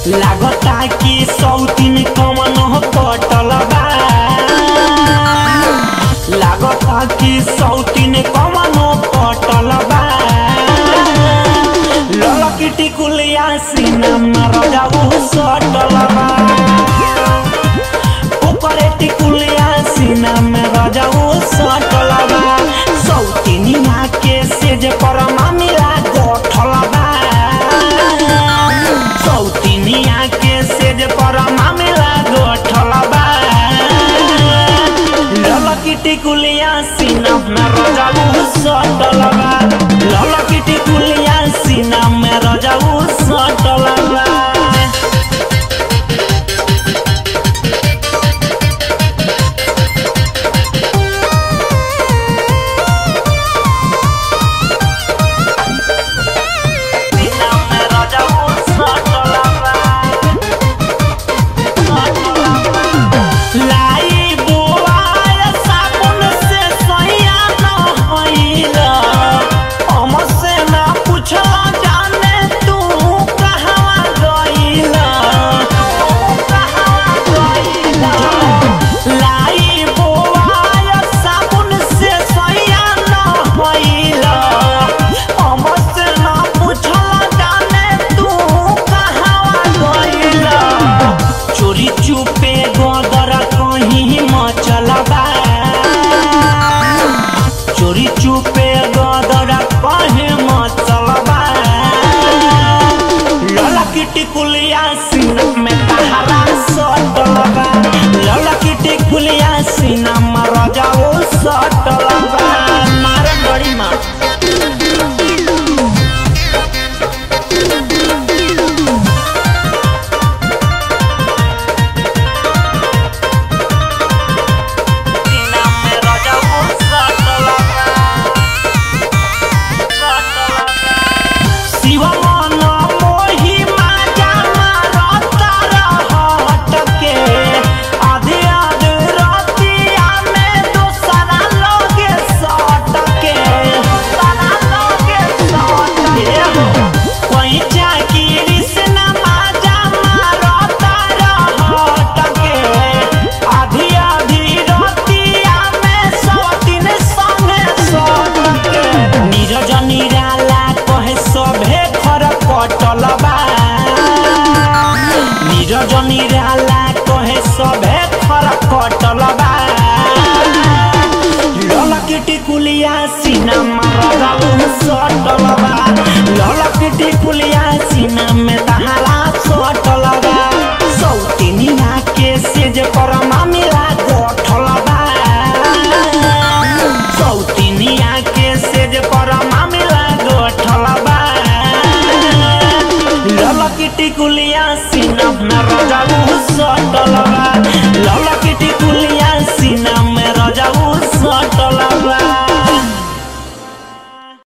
लागता कि सौतीन कमन पटल बा लागता कि सौतीन कमन पटल बा ललकी टिकुलिया सीना रजाऊ सटल बा ओकरे टिकुलिया सीना में रजाऊ सटल बा सौतीनिया के सेज पर मामिला गठल बा सौतीनिया के सेज पर मामिला गठल बा ललकी टिकुलिया सीना में रजाऊ सटल बा ललकी टिकुलिया सीना में रजाऊ सटल बा सीना में रजाऊ सटल बा लाई बुआय साबुन से सैया न होइला हमसे ना पूछला जाने तू कहवा गइला कहवा गइला लाई बुआय साबुन से सैया न होइला हमसे ना पूछला जाने तू कहवा गइला चोरी चुपे गोदर कहीं मचलबा चोरी चुपे गोदर कहीं मचलबा ललकी टिकुलिया सीना में तहरा सटलबा ललकी टिकुलिया सीना में रजाओ सटलबा मार बड़ी मार सीना में रजाऊ सटलबा शिव मन मोहि माजा मारता रहत के आधे आधे रतिया में दोसरा लोगे सट के दोसरा लोगे सट के हो कोई चाकिरी से न माजा मारता रहत के आधी आधी रतिया में सौतीन संगे सट के नीरज निराला कहे सभे खर कटल बा नीरज निराला कहे सभे खर कटल बा ललकी टिकुलिया सीना में रजाऊ सटल बा ललकी टिकुलिया सीना में तहरा सटल बा सौतीनिया के सेज पर मामिला गठल बा सौतीनिया के सेज पर मामिला गठल बा ललकी टिकुलिया सीना में रजाऊ सटल बा ललकी टिकुलिया सीना